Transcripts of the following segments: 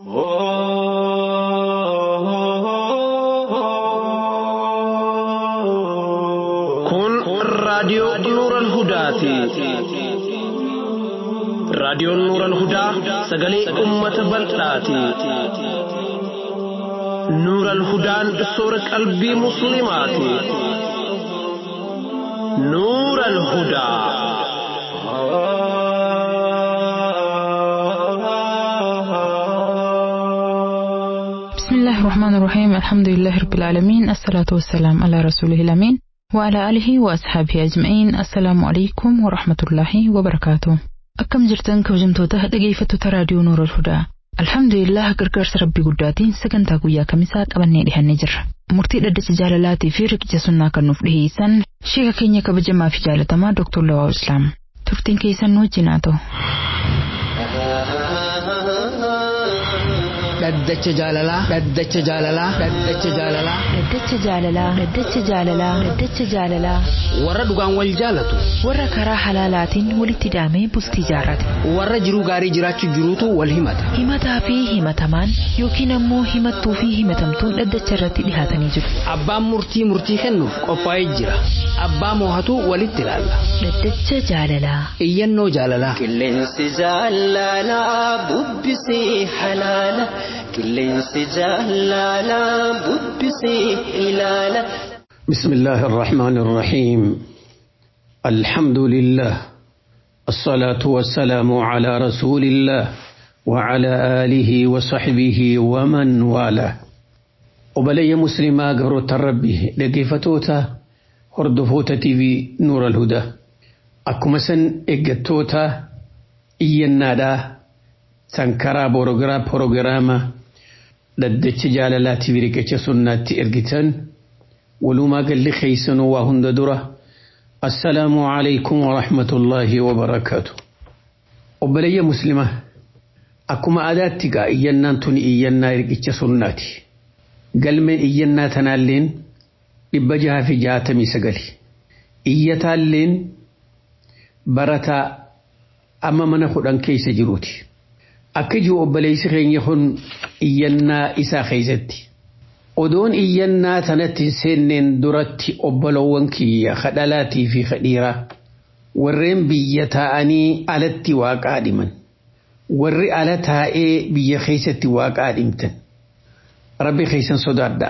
Kun raadiyoo Nuuran Hudaati. Raadiyoon Nuuran Hudaa sagalee uummata bal'aati. Nuuran Hudaan soora qalbii Musliimaati. Nuuran Hudaa. بسم الله الرحمن الرحيم الحمد لله رب العالمين الصلاة والسلام على رسوله الأمين وعلى آله وأصحابه أجمعين السلام عليكم ورحمة الله وبركاته أكم جرتن كوجمتوتا dhaggeeffattoota raadiyoo Nuura Hudaa Alhamdulillah gargaarsa rabbii guddaatiin sagantaa guyyaa kamisaa qabannee dhihannee jirra. Murtii dhaddacha jaalalaatii fi riqicha sunnaa kan nuuf dhiheessan sheeka keenya kabajamaa fi jaalatamaa Dr. Lawaa Islaam. Turtiin keessan nu wajjin haa ta'u. dhaddacha jaalalaa dhaddacha jaalalaa dhaddacha jaalalaa Dhaddacha jaalalaa Dhaddacha jaalalaa Dhaddacha jaalalaa warra dhugaan wal jaalatu warra karaa halaalaatiin walitti hidhamee bultii jaarrate warra jiruu gaarii jiraachuu jiruutu wal himata himataa fi himatamaan yookiin ammoo himattuu fi himatamtuun dhaddacha irratti dhihaatanii jiru. abbaan murtii murtii kennuuf qophaa'ee jira abbaa moohatu walitti ilaalla Dhaddacha jaalalaa iyyannoo jaalalaa Qilleensi jaalalaa bubbisee halaala. Qilleensi jaalalaa bubbisee ilaala. بسم الله الرحمن الرحيم الحمد لله الصلاة والسلام على رسول الله وعلى آله وصحبه ومن والاه وبلي مسلما قبر الربي لقيفتوتا هردفوتا تي في نور الهدى أكمسن إقتوتا إينادا سنكرا بروغرا بروغراما لدتش جالالاتي بريكتش سناتي إرقتن ولما قال لي خيسن وهند درة السلام عليكم ورحمة الله وبركاته وبلي مسلمة أكما أداتك إينا تني إينا إرقش سناتي قال من إينا تنالين إبجها في جاتمي سقلي إيتالين برتا أما من خدان كيس جروتي أكجو أبليس خين يخن إينا إسا خيزتي odoon iyyannaa tanatti hin seenneen duratti obbolowwan kiyya kadhalaatii fi kadhiiraa warreen biyya taa'anii alatti waaqaa dhiman warri ala taa'ee biyya keessatti waaqaa dhimtan rabbi keessan sodaadha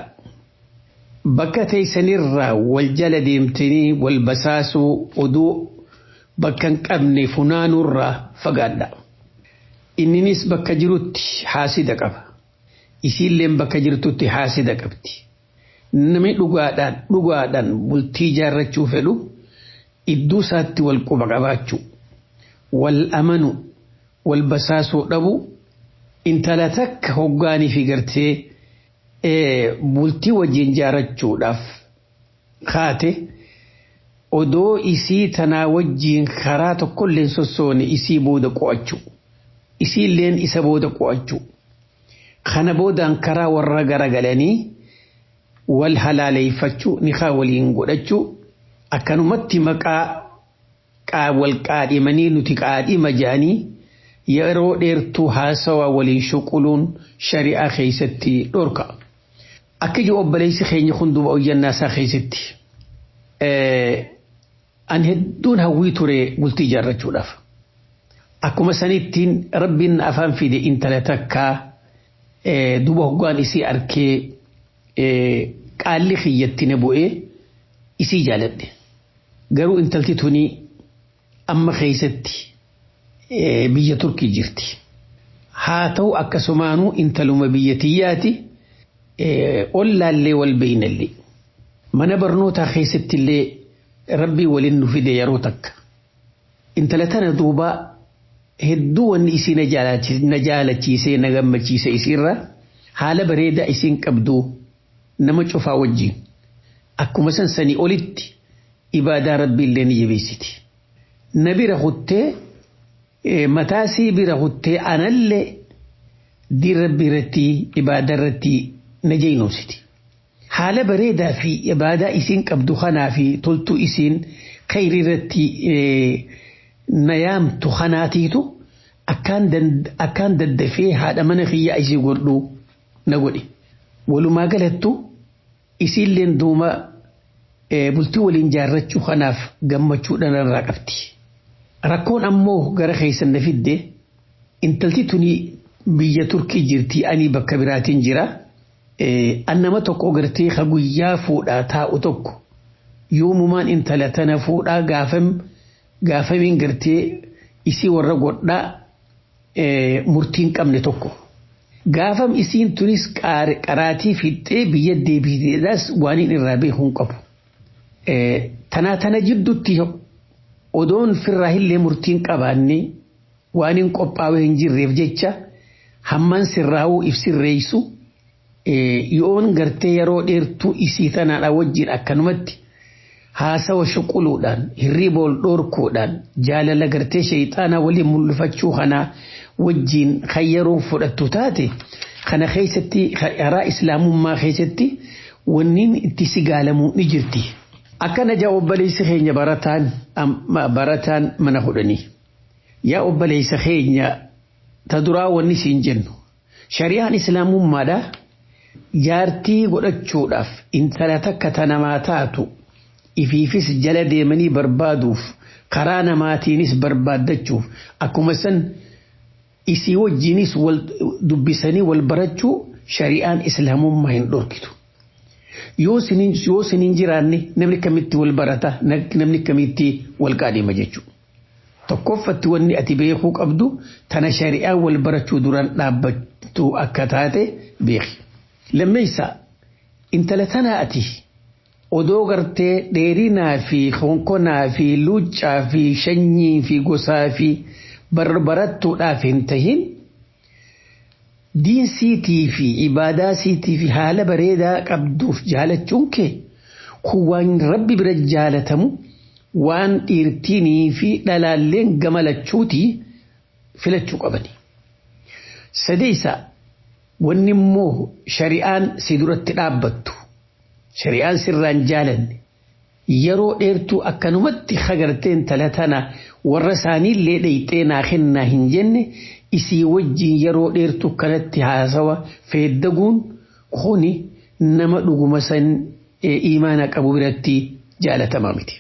bakka teessanirraa wal jala deemtanii wal basaasuu oduu bakka hin qabne funaanuurraa fagaadha inninis bakka jirutti haasida qaba isiilleen bakka jirtutti haasida qabdi. Namni dhugaadhaan dhugaadhaan bultii jaarrachuu fedhu iddoo isaatti wal quba qabaachuu wal amanu wal basaasuu dhabu intala takka hoggaanii fi gartee bultii wajjin jaarrachuudhaaf kaate odoo isii tanaa wajjiin karaa tokkolleen sossoone isii booda qo'achuu isiilleen isa booda qo'achuu. kana boodaan karaa warra garagalanii wal halaaleeffachuu nikaa waliin godhachuu akkanumatti maqaa wal qaadhimanii nuti qaadhima jedhanii yeroo dheertuu haasawaa waliin shuquluun shari'aa keessatti dhorka. Akka ijoo obboleessi keenya hundumaa oyyannaasaa keessatti an hedduun hawwii ture bultii ijaarrachuudhaaf. Akkuma sanittiin rabbiin afaan fide intala takkaa duba hoggaan isii arkee qaalli kiyyatti na bu'ee isii jaaladhe. Garuu intalti tuni amma keessatti biyya Turkii jirti. Haa ta'u akkasumaanuu intaluma biyya tiyyaati ollaallee wal beeynallee. Mana barnootaa keessatti illee rabbii waliin nu fide yeroo takka. Intala tana duubaa hedduu wanni isii na jaalachiisee na gammachiise isiirra haala bareedaa isiin qabdu nama cufaa wajjin akkuma san sanii olitti ibaadaa rabbiillee ni jabeessiti. Na bira kuttee mataasii bira kuttee anallee diin rabbii irratti ibaadaa irratti na jeynoomsiti. Haala bareedaa fi ibaadaa isiin qabdu kanaa fi toltuu isiin khayrii irratti na yaamtu kanaatiitu akkaan daddafee haadha mana kiyya ishee godhuu na godhe. Walumaa galattu isiilleen duuma bultii waliin jaarrachuu kanaaf gammachuudhaan irraa qabdi. Rakkoon ammoo gara keessan na fidde intalti tuni biyya Turkii jirti ani bakka biraatiin jira. An nama tokko gartee ka guyyaa fuudhaa taa'u tokko yoomumaan intala tana fuudhaa gaafam gaafamiin gartee isii warra godhaa murtiin qabne tokko. Gaafam isiin tunis qaraatii fixxee biyya deebiteedhaas waan hin irraa beekuu qabu. Tanaa tana jidduutti odoon firraa illee murtiin qabaanne waan hin qophaa'ee hin jirreef jecha hamman sirraa'uu ibsirreessu yoon gartee yeroo dheertuu isii tanaadha wajjin akkanumatti haasawa shuquluudhaan hirriiba ol dhoorkuudhaan jaalala gartee shayxaanaa waliin mul'ifachuu kanaa wajjin kan yeroo fudhattu taate kana keessatti karaa islaamummaa keessatti wanniin itti sigaalamu ni jirti. Akkana jaa obboleessi keenya barataan barataan mana fudhanii. Yaa obboleessa keenya ta duraa wanni siin jennu. Shari'aan islaamummaadhaa jaartii godhachuudhaaf intala takka ta namaa taatu ifiifis jala deemanii barbaaduuf karaa namaatiinis barbaaddachuuf akkuma san isii wajjiinis wal dubbisanii wal barachuu shari'aan islaamummaa hin dhorkitu. Yoo siniin jiraanne namni kamitti wal barata namni kamitti wal qaadhima jechuudha. Tokkoffatti wanni ati beekuu qabdu tana shari'aa wal barachuu duraan dhaabbattu akka taate beeki. Lammeessa intala tanaa ati odoo gartee dheerinaa fi konkonaa fi luuccaa fi shanyii fi gosaa fi barbarattuudhaaf hin tahin diinsiitii fi ibaadaa siitii fi haala bareedaa qabduuf jaalachuun kee kun waan rabbi bira jaalatamu waan dhiirtiinii fi dhalaalleen gamalachuutii filachuu qabani. Sadeessa wanni immoo shari'aan si duratti dhaabbattu shari'aan sirraan jaalanne yeroo dheertuu akkanumatti hagarteen intala tana warra isaaniillee dheyxee naa kennaa hin jenne isii wajjin yeroo dheertuu kanatti haasawa feeddaguun kuni nama dhuguma san imaana qabu biratti jaalatamaa miti.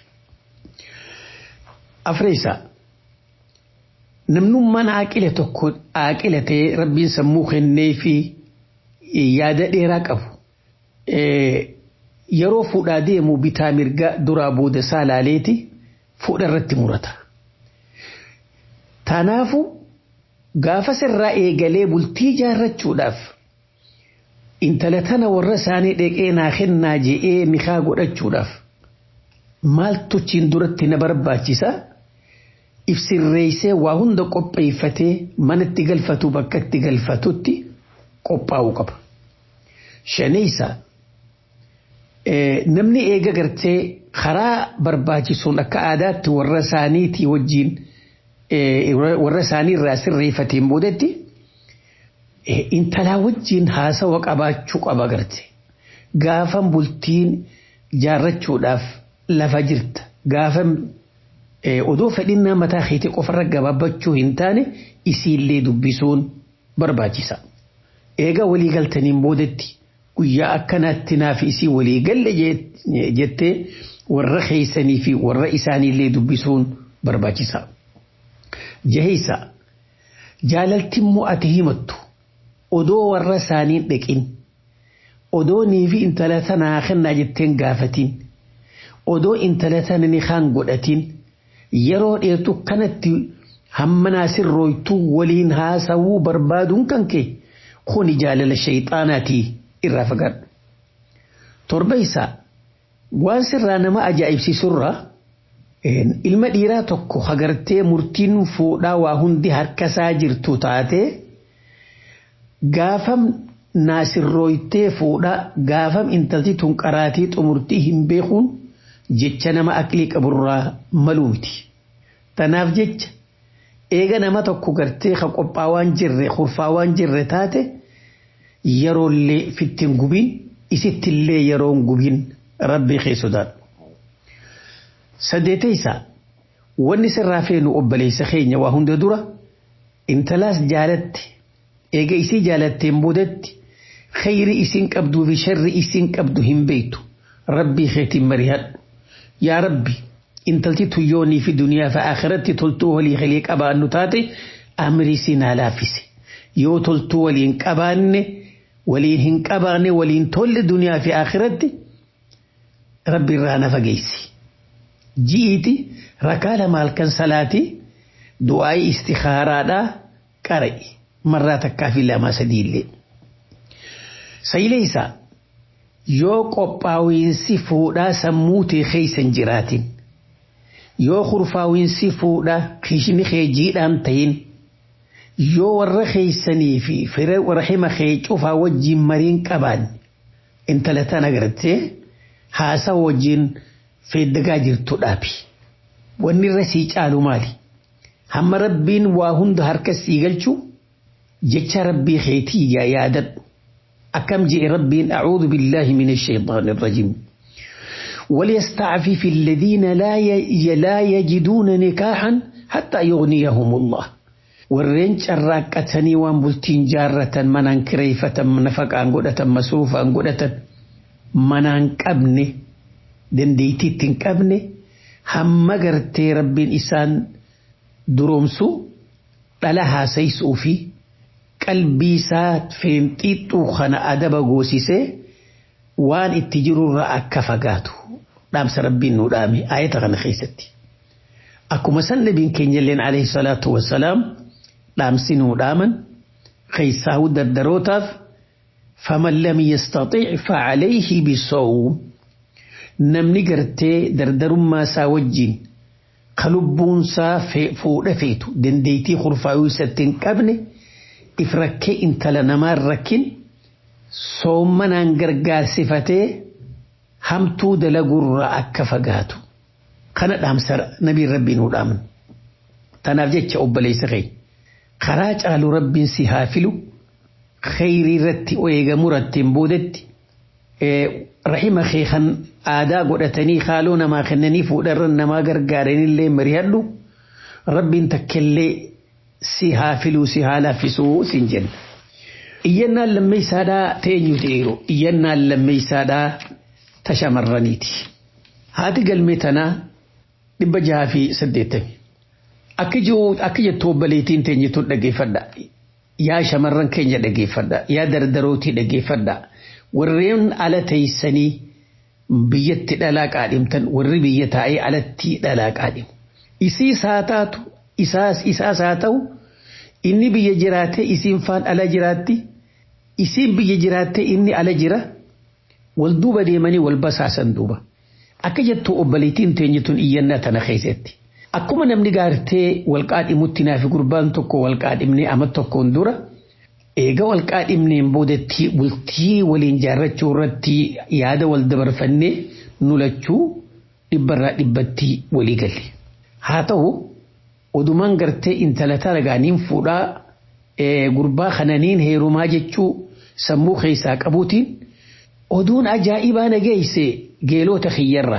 Afreessaa namnummaan aaqila tokko aaqila ta'ee rabbiin sammuu kennee fi yaada dheeraa qabu. Yeroo fuudhaa deemu bitaa mirga duraa booda isaa laaleeti fuudha irratti murata. Tanaafu gaafa sirraa eegalee bultii jaarrachuudhaaf intala tana warra isaanii dheqee naa kennaa je'ee nikaa godhachuudhaaf maaltu chiin duratti na barbaachisa ibsirreessee waa hunda qopheeffatee manatti galfatu bakka itti galfatutti qophaa'uu qaba. Shaneessa namni eega gartee karaa barbaachisuun akka aadaatti warra isaaniitii wajjiin warra isaanii irraa sirreeffateen boodatti intalaa wajjiin haasawa qabaachuu qaba garte. Gaafan bultiin jaarrachuudhaaf lafa jirta. Gaafan odoo fedhinnaa mataa keetii qofarra gabaabbachuu hin taane isiillee dubbisuun barbaachisa. Eega walii galtaniin boodatti guyyaa akkanaatti naaf isii walii galle jettee warra keessanii fi warra isaaniillee dubbisuun barbaachisa. Jaheessa jaalalti immoo ati himattu odoo warra isaaniin dhaqin odoo niifi intala tanaa kennaa jetteen gaafatin odoo intala tana ni kaan godhatin yeroo dheertu kanatti hammanaa sirrooytuu waliin haasawuu barbaaduun kan kee kuni jaalala shayxaanaatii irraa fagaadhu. Torbeessa waan sirraa nama ajaa'ibsiisurraa ilma dhiiraa tokko hagartee murtiin fuudhaa waa hundi harkasaa jirtu taate gaafam naasirrooytee fuudhaa gaafam intalti tun qaraatii xumurtii hin beekuun jecha nama aqlii qaburraa maluu miti. Tanaaf jecha eega nama tokko gartee ka qophaa waan jirre kurfaa waan jirre taate yeroollee fittiin gubiin isittillee yeroon gubiin rabbii kee sodaadhu. Sadeetaysa wanni sirraa feenu obboleessa keenya waa hunda dura intalaas jaalatti eega isii jaalatteen boodatti khayri isin qabduu fi sharri isin qabdu hin beektu rabbii keetiin marihadhu yaa rabbi intalti tuyyoonii fi duniyaa fi akhiratti toltuu walii galii qabaannu taate amrii sinaa laaffise yoo toltuu waliin qabaanne waliin hin qabaanne waliin tolle duniyaa fi akhiratti rabbi irraa na fageessi ji'iiti rakaa lama halkan salaatii du'aa'ii istikhaaraadhaa qara'i marraa takkaa fi lama sadiillee. Sayilee isaa yoo qophaa'insi fuudhaa sammuu ta'e keeysan jiraatin yoo kurfaa'insi fuudhaa kishni kee jiidhaan ta'in yoo warra keeysanii fi fira rahima kee cufaa wajjin mariin qaban intala tan agartee haasa wajjin feeddagaa jirtu dhaabi. Wanni irra sii caalu maali? Hamma rabbiin waa hunda harka sii galchu jecha rabbii keetii yaa yaadadhu. أكم جئ ربي أعوذ بالله من الشيطان الرجيم وليستعفف الذين لا لا يجدون نكاحا حتى يغنيهم الله والرنج الراكتني وان بلتين جارة منان كريفة منفق أنقودة مصروف أنقودة منان كبني دنديتي تنكبني هم قرتي ربي إسان درومسو لها سيسو فيه qalbii isaa feenxixxuu kana adaba goosisee waan itti jirurraa akka fagaatu dhaamsa rabbiin nu dhaame ayata kana keessatti. Akkuma san nabiin keenya illeen alayhi salaatu wassalaam dhaamsi nu dhaaman keessaa dardarootaaf faman lam yastaxiic facalayhi bisawm namni gartee dardarummaa isaa wajjin ka lubbuunsaa fuudha feetu dandeettii kurfaayuu isatti hin qabne. if rakkee intala namaa rakkin soommanaan gargaarsifatee hamtuu dalagurraa akka fagaatu kana dhaamsa nabiin rabbiin nu dhaaman tanaaf jecha obboleessa kee karaa caalu rabbiin si haa filu khayrii irratti eegamu rattiin boodetti rahima kee kan aadaa godhatanii haaloo namaa kennanii fuudharran namaa gargaaranillee marihadhu rabbiin takkellee si haa filuu si haa laaffisuu sin jenna. Iyyannaan lammeessaadhaa teenyu ta'eeru iyyannaan lammeessaadhaa ta shamarraniiti. Haati galmee tanaa dhibba jaha fi saddeettami. Akka jettu obboleettiin teenyituun dhaggeeffadha. Yaa shamarran keenya dhaggeeffadha. Yaa dardarootii dhaggeeffadha. Warreen ala teessanii biyyatti dhalaa qaadhimtan warri biyya taa'ee alatti dhalaa qaadhimu. Isiis haa taatu isaas haa ta'u inni biyya jiraate isiin faan ala jiraatti isiin biyya jiraate inni ala jira wal duuba deemanii wal basaasan duuba akka jettu obboleettiin teenyituun iyyannaa tana keessatti akkuma namni gaartee wal qaadhimutti naafi gurbaan tokko wal qaadhimnee ama tokkoon dura eega wal qaadhimneen boodatti bultii waliin jaarrachuu irratti yaada wal dabarfannee nulachuu dhibbarraa dhibbatti walii galle haa ta'u odumaan gartee intala talagaaniin fuudhaa gurbaa kananiin heerumaa jechuu sammuu keessaa qabuutiin oduun ajaa'ibaa nageesse geelota kiyyarra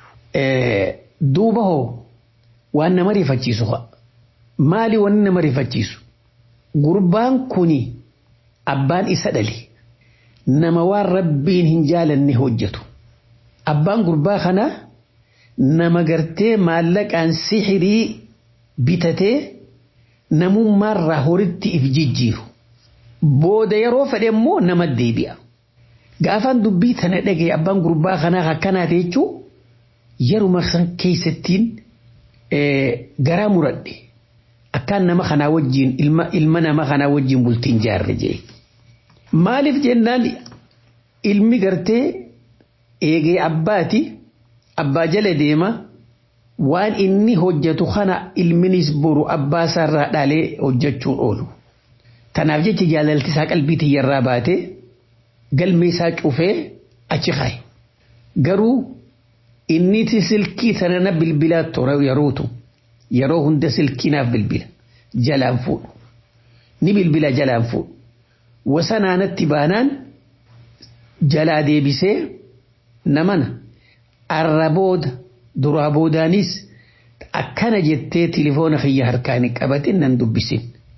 duuba hoo waan nama rifachiisu maali wanni nama rifachiisu gurbaan kuni abbaan isa dhali nama waan rabbiin hin jaalanne hojjetu abbaan gurbaa kanaa nama gartee maallaqaan sixirii bitatee namummaarraa horitti if jijjiiru. Booda yeroo fedhe immoo nama deebi'a. Gaafaan dubbii tana dhagaye abbaan gurbaa kanaa akkanaati jechuun yeruma san keessattiin garaa muradhe akkaan nama kanaa wajjin ilma nama kanaa wajjin bultiin jaarre jee. Maaliif jennaan ilmi gartee eegee abbaati abbaa jala deema. waan inni hojjetu kana ilminis boru abbaa isaarraa dhaalee hojjechuun oolu. Tanaaf jecha jaalalti isaa qalbii tiyyarraa baatee galmee isaa cufee achi kaaye. Garuu inni silkii tana na bilbilaa ture yerootu yeroo hunda silkii naaf bilbila jalaan fuudhu. Ni bilbila jalaan fuudhu. Wasanaanatti baanaan jalaa deebisee namana arrabooda duraa boodaanis akkana jettee tilifoona kiyya harkaan qabatin nan dubbisin.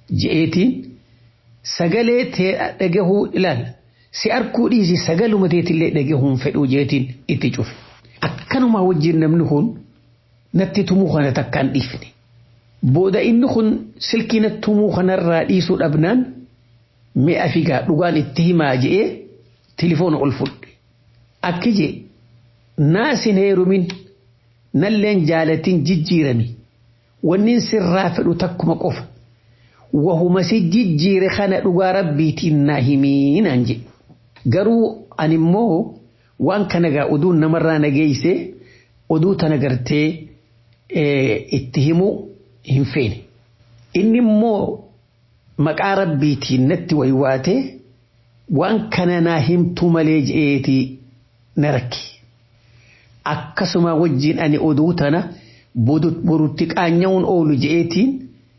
je'eetiin sagalee tee dhagahuu ilaal si arkuu dhiisi sagaluma teetillee dhagahuun fedhuu jeetiin itti cufe. Akkanuma wajjin namni kun natti tumuu kana takkaan dhiifne. Booda inni kun silkii natti tumuu kanarraa dhiisuu dhabnaan mi'a figaa dhugaan itti himaa je'ee tilifoona ol fudhe. Akki jee naasin heerumin nalleen jaalatin jijjiirami wannin sirraa fedhu takkuma qofa. Wahuma si jijjiire kana dhugaa rabbiitiin naa himiinaan jedhe. Garuu ani immoo waan kana gaa oduun namarraa nageeyse oduu tana gartee itti himuu hin feene. Inni immoo maqaa rabbiitiin natti waywaatee waan kana naa himtuu malee je'eeti na rakki. Akkasuma wajjin ani oduu tana borutti qaanya'uun oolu je'eetiin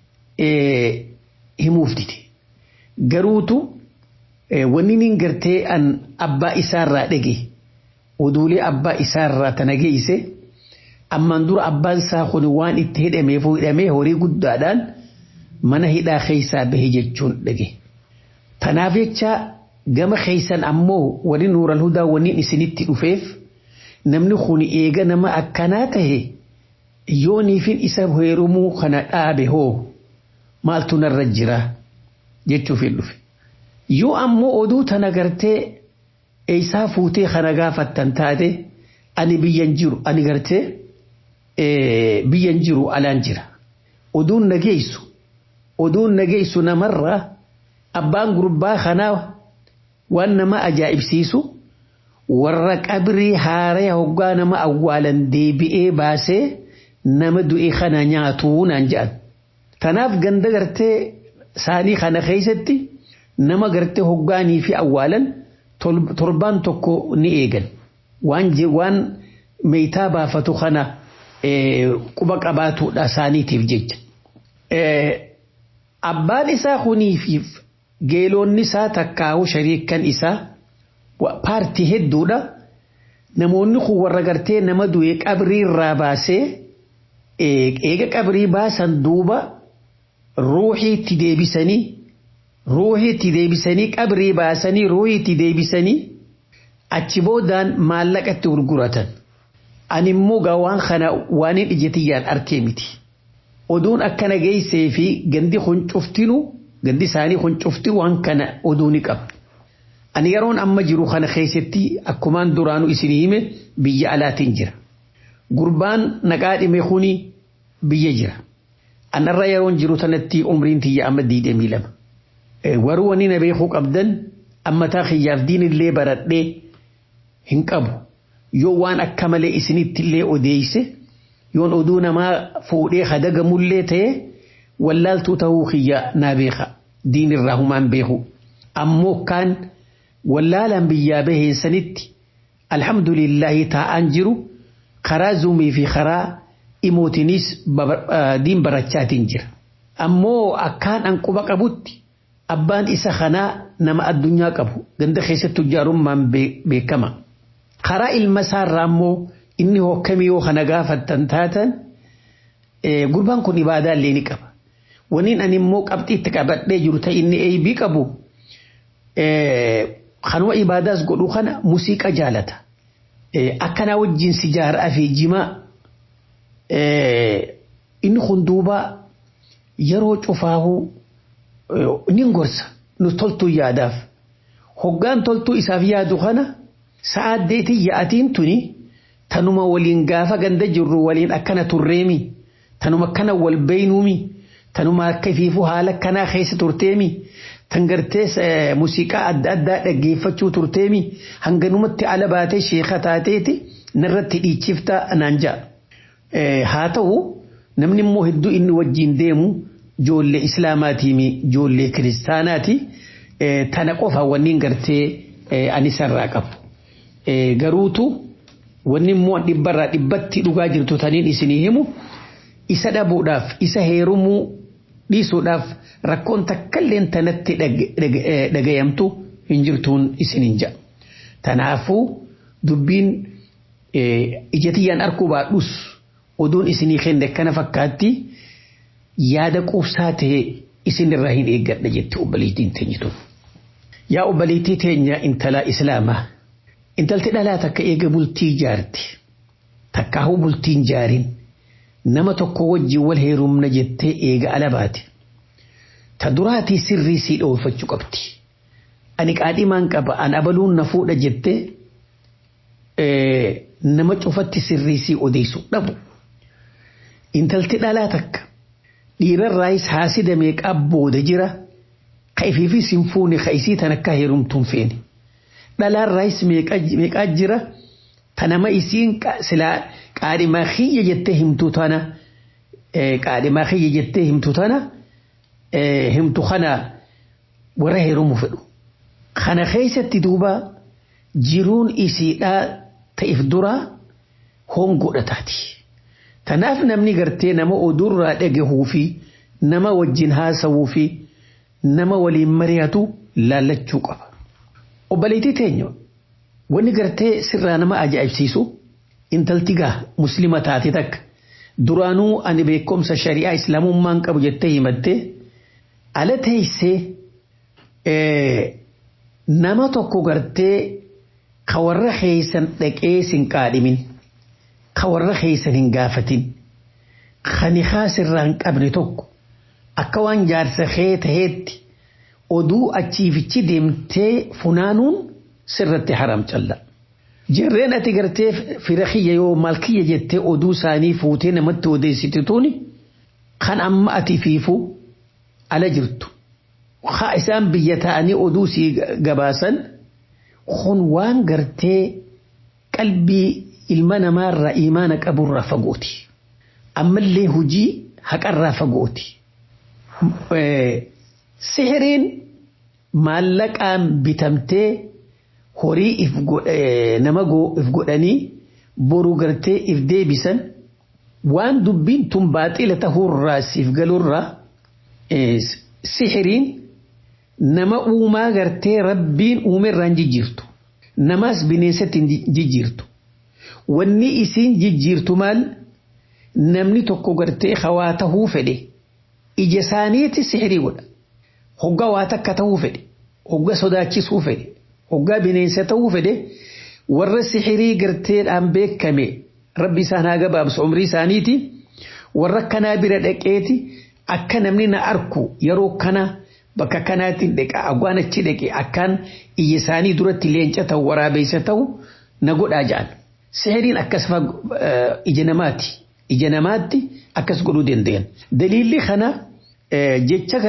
himuuf dide. Garuutu wanni nin gartee an abbaa isaarraa dhage oduulee abbaa isaarraa tana geeyse ammaan dura abbaan isaa kun waan itti hidhameef hidhamee horii guddaadhaan mana hidhaa keeysaa bahe jechuun dhage. Tanaaf jecha gama keeysan ammoo wani nuural hudaa wanni isinitti dhufeef namni kun eega nama akkanaa tahe yooniifin isa heerumuu kana dhaabe hoo maaltu narra jira jechuuf hin dhufe. Yoo ammoo oduu tana gartee eeysaa fuutee kana gaafattan taate ani biyyan jiru ani gartee biyyan jiru alaan jira. Oduun nageessu oduun nageessu namarraa abbaan gurbaa kanaa waan nama ajaa'ibsiisu warra qabrii haaree hoggaa nama awwaalan deebi'ee baasee nama du'e kana nyaatuu naan jedhan. Tanaaf ganda gartee saanii kana keessatti nama gartee hoggaanii fi awwaalan torbaan tokko ni eegan. Waan waan meeytaa baafatu kana quba qabaatuudha saaniitiif jecha. Abbaan isaa kuniifiif geelonni isaa takkaawu shariikan isaa paartii hedduudha. Namoonni kun warra gartee nama du'e qabrii irraa baasee eega qabrii baasan duuba ruuxiitti deebisanii ruuxiitti deebisanii qabrii baasanii ruuxiitti deebisanii achi boodaan maallaqatti gurguratan. Ani immoo gaa waan kana waan hin ijjetiyyaan arkee miti. Oduun akkana geessee fi gandi kun cuftinu gandi isaanii kun cufti waan kana oduu ni qaba. Ani yeroon amma jiru kana keessatti akkumaan duraanu isin hime biyya alaatiin jira. Gurbaan naqaa dhime kuni biyya jira. Anarra yeroon jiru tanatti umriin tiyya amma diidamii lama. Waruu wani na beekuu qabdan ammataa kiyyaaf diinillee baradhee hin qabu. Yoo waan akka malee isinitti illee odeeyse yoon oduu namaa fuudhee hadagamullee ta'e wallaaltuu ta'uu kiyya naa beeka diinirraa humaan beeku. Ammoo kaan wallaalaan biyyaa baheensanitti alhamdulillahi taa'aan jiru karaa zuumii fi karaa imootinis diin barachaatiin jira. Ammoo akkaan an quba qabutti abbaan isa kanaa nama addunyaa qabu ganda keessatti ijaarummaan beekama. Karaa ilma isaarraa immoo inni hokkamii yoo kana gaafattan taatan gurbaan kun ibaadaa illee ni qaba. Waniin ani immoo qabxii itti qabadhee jiru ta'e inni eebii qabu kanuma ibaadaas godhu kana muuziqaa jaalata. Akkanaa wajjin sijaaraa fi jimaa inni kun duuba yeroo cufaahu ni gorsa nu toltuu yaadaaf. Hoggaan toltuu isaaf yaadu kana sa'aaddeetii yaa'atiin tuni tanuma waliin gaafa ganda jirru waliin akkana turreemi tanuma akkana wal beeynuumi tanuma akka fiifuu haala akkanaa keessa turteemi tan gartee muuziqaa adda addaa dhaggeeffachuu turteemi hanganumatti ala baatee sheeka taateeti narratti dhiichifta naan ja'a. Haa ta'u namni immoo hedduu inni wajjin deemu ijoollee islaamaatii ijoollee kiristaanaati tana qofa wanni gartee ani sarraa qabu. Garuutu wanni immoo dhibbarraa dhibbatti dhugaa jirtu taniin isinii himu isa dhabuudhaaf isa heerumuu dhiisuudhaaf rakkoon takkalleen tanatti dhagayamtu hin jirtuun isiniin ja'a. Tanaafuu dubbiin ijatiyyaan arkuu baadhus oduun isinii kenne kana fakkaatti yaada quubsaa ta'e isin irraa hin eeggadha jette obboleettiin teenya tun. Yaa obboleettii teenya intala islaamaa intalti dhalaa takka eega bultii jaarti takkaahu bultiin jaarin nama tokko wajjin wal heerumna jettee eega alabaati. Ta duraatii sirrii sii dhoofachuu qabdi. Ani qaadhimaan qaba an abaluun na fuudha jettee nama cufatti sirrii sii odeessu dhabu. Intalti dhalaa takka dhiirarraayis haasida meeqaa booda jira ka ifiifis hin fuune ka isii tan akka heerumtuun feene. Dhalaarraayis meeqaa jira ta nama isiin silaa qaadhimaa kiyya jettee himtu tana qaadhimaa kiyya jettee himtu tana himtu kana warra heerumu fedhu. Kana keessatti duuba jiruun isiidhaa ta'if duraa hongoodha taati. Tanaaf namni gartee nama oduurraa dhagahuu fi nama wajjin haasawuu fi nama waliin mari'atu laallachuu qaba. Obboleettii teenya wanni gartee sirraa nama ajaa'ibsiisu intalti gaa muslima taate takka duraanuu ani beekumsa shari'aa islaamummaan qabu jettee himattee ala teessee nama tokko gartee ka warra keeysan dhaqee sin qaadhimin ka warra keeysan hin gaafatin kani haasirraa hin qabne tokko akka waan jaarsa kee taheetti oduu achiifichi deemtee funaanuun sirratti haram calla. Jarreen ati gartee fira kiyya yoo maal kiyya jettee oduu isaanii fuutee namatti odeessite tuni kan amma ati fiifu ala jirtu. Haa isaan biyya ta'anii oduu sii gabaasan kun waan gartee qalbii ilma namaarraa imaana qaburraa fagooti. Ammallee hujii haqarraa fagooti. Sihiriin maallaqaan bitamtee horii if nama if godhanii boru gartee if deebisan waan dubbiin tun baaxila tahurraa siif galurraa sihiriin nama uumaa gartee rabbiin uumerraan jijjiirtu namaas bineensatti jijjiirtu wanni isiin jijjiirtu maal namni tokko gartee hawaa tahuu fedhe ija isaaniitti sihirii godha hoggaa waa takka tahuu fedhe hoggaa sodaachisuu fedhe hoggaa bineensa tahuu fedhe warra sihirii garteedhaan beekame rabbi isaan haa gabaabsu umrii isaaniiti warra kanaa bira dhaqeeti akka namni na arku yeroo kana bakka kanaatiin dhaqa agwaan achi dhaqe akkaan iyya isaanii duratti leenca ta'u waraabeysa ta'u na godhaa ja'an. Sihiriin akkas ija namaati. Ija namaatti akkas godhuu danda'an. Daliilli kana jecha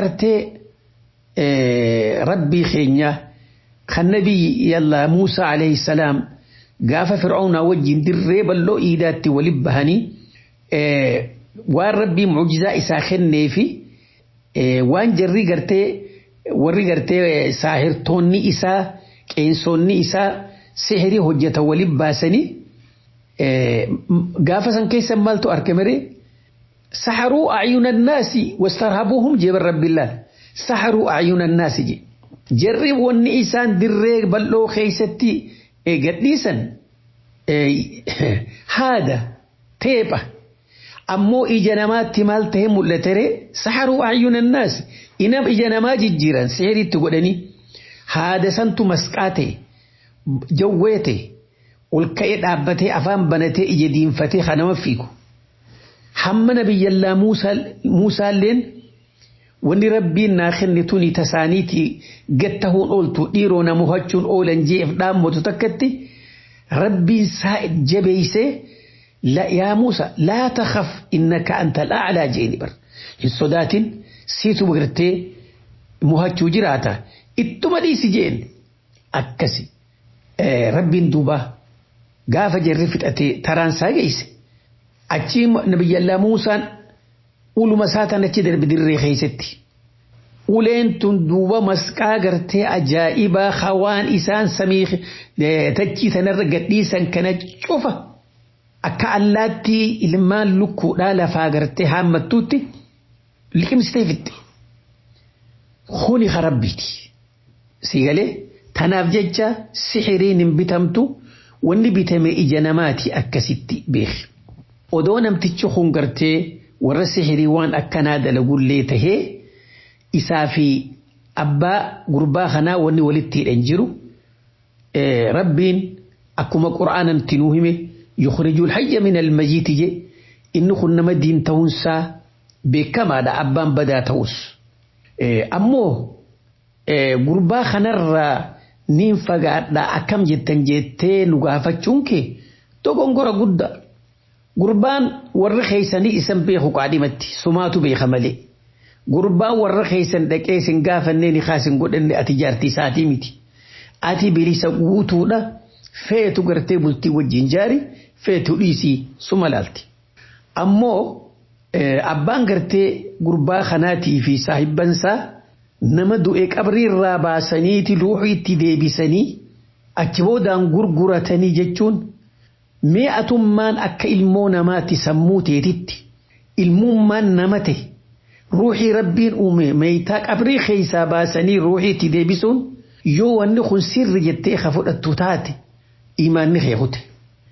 gartee rabbii keenya kan nabii yallaa Muusaa alayhi salaam gaafa fir'aawnaa wajjin dirree bal'oo iidaatti waliin bahanii waan rabbii mucjizaa isaa kenneefi waan jarri gartee warri gartee saahirtoonni isaa qeensoonni isaa sihirii hojjetan waliin baasanii gaafa san keessa maaltu argamere saharuu acyuna annaasi wastarhabuuhum jeeban rabbiillaan saharuu acyuna annaasi je jarri wanni isaan dirree bal'oo keeysatti gadhiisan haada teepha ammoo ija namaatti maal ta'e mul'atere saharuu acyuna annaasi inam ija namaa jijjiiran sihiriitti godhanii haada santu masqaa ta'e jawwee ta'e ol ka'ee dhaabbatee afaan banatee ija diinfatee kanama fiigu. Hamma nabiyyallaa Muusaalleen wanni rabbiin naa kenne tuni tasaaniitii gattahuun ooltu dhiiroo na mohachuun oolan jeef dhaammatu takkatti rabbiin saa jabeeysee yaa Muusa laa takhaf innaka anta al'aclaa jeeni bar hin sodaatin siitu gartee mohachuu jiraata ittuma dhiisi jeen akkasi rabbiin duubaa gaafa jarri fixatee taraan isaa geesse achi nabiyyallaa Muusaan uluma isaatan achi darbe dirree keessatti. Uleen tun duuba masqaa gartee ajaa'ibaa hawaan isaan samii tachii sanarra gadhiisan kana cufa akka allaattii ilmaan lukkuudhaa lafaa gartee haammattuutti liqimsitee fixxe. Kuni harabbiiti. Siigalee tanaaf jecha sixiriin hin bitamtu. wanni bitame ija namaati akkasitti beeki. Odoo namtichi kun gartee warra sihirii waan akkanaa dalagullee tahee isaa fi abbaa gurbaa kanaa wanni walitti hidhan jiru rabbiin akkuma qura'aanan tinuu hime yukhrijul hayya min almayyiti je inni kun nama diin ta'uunsaa beekamaadha abbaan badaa ta'us ammoo gurbaa kanarraa niin fagaadha akkam jettan jettee nu gaafachuun kee dogongora guddaa gurbaan warra keeysanii isan beeku qaadhimatti sumaatu beeka malee gurbaan warra keeysan dhaqee isin gaafannee ni kaasin godhanne ati jaartii isaatii miti ati bilisa guutuudha feetu gartee bultii wajjin jaari feetu dhiisii suma laalti ammoo abbaan gartee gurbaa kanaatii fi saahibbansaa nama du'e qabriirraa baasaniiti ruuxii itti deebisanii achi boodaan gurguratanii jechuun mee atummaan akka ilmoo namaatti sammuu teetitti ilmummaan nama ta'e ruuxii rabbiin uume meeytaa qabrii keeysaa baasanii ruuxii itti deebisuun yoo wanni kun sirri jettee ka fudhattu taate imaanni keekute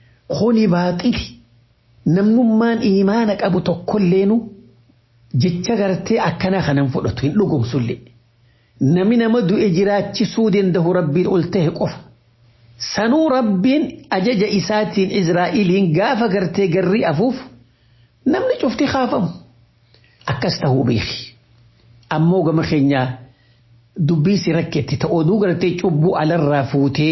kuni baaxili namnummaan imaana qabu tokkolleenu jecha gartee akkana kanan fudhatu hin dhugumsullee nami nama du'e jiraachisuu danda'u rabbiin ol ta'e qofa sanuu rabbiin ajaja isaatiin Izraa'iliin gaafa gartee garri afuuf namni cufti kaafamu akkas ta'uu beeki ammoo gama keenyaa dubbii si rakketti ta oduu gartee cubbuu alarraa fuutee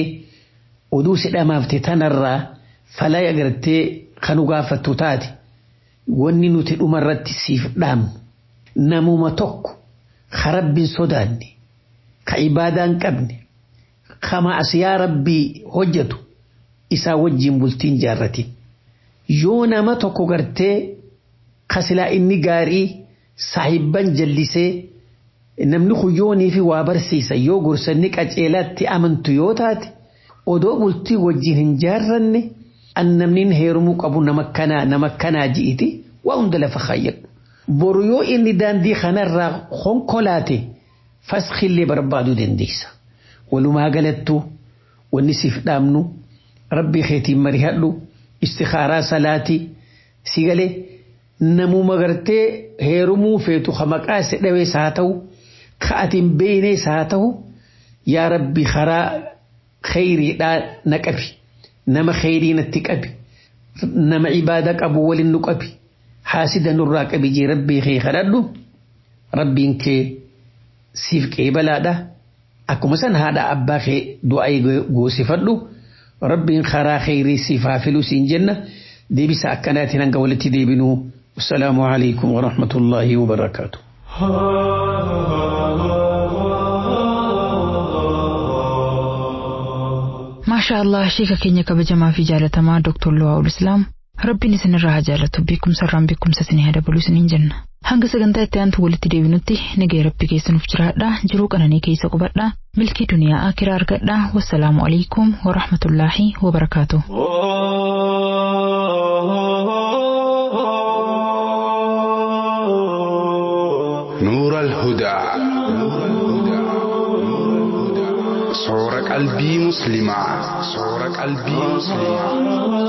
oduu si dhamaafte tanarraa falaya gartee kanu gaafattu taate wanni nuti dhumarratti siif dhaamnu namuma tokko ka rabbiin sodaanne ka ibaadaan qabne ka ma'asiyaa rabbii hojjetu isaa wajjin bultiin jaarratin yoo nama tokko gartee ka silaa inni gaarii saahibban jallisee namni kuyyoonii fi waa barsiisa yoo gorsanni qaceelaatti amantu yoo taate odoo bultii wajjin hin jaarranne an namni heerumuu qabu nama kanaa nama kanaa ji'iti waa hunda lafa kaayyadhu boru yoo inni daandii kanarraa konkolaate faskillee barbaaduu dandeessa walumaa galattuu wanni siif dhaamnu rabbii keetiin marihadhu istikaaraa salaatii si galee namuma gartee heerumuu feetu ka maqaa si dhawees haa ta'u ka atiin beeynees haa ta'u yaa rabbi karaa khayriidhaa na qabi nama khayrii natti qabi nama ibaada qabu walin nu qabi haasida nurraa qabi jee rabbii kee kadhadhu rabbiin kee siif qeebalaadha akkuma san haadha abbaa kee du'aa goosifadhu rabbiin karaa khayrii siif haa filu siin jenna deebisa akkanaatiin hanga walitti deebinuu والسلام عليكم ورحمة الله وبركاته ما شاء الله شيكا كينيا كبجما في جالتما دكتور لواء الإسلام rabbiin isinirraa haa jaalatu beekumsarraan beekumsa isinii haa dabalu isiniin jenna hanga sagantaa itti aantu walitti deebinutti nagaya rabbi keessanuuf jiraadha jiruu qananii keessa qubadha milkii duniyaa akiraa argadha wassalaamu alaikum warahmatullaahi wabarakaatu. نور الهدى صور قلبي مسلمة صور قلبي مسلمة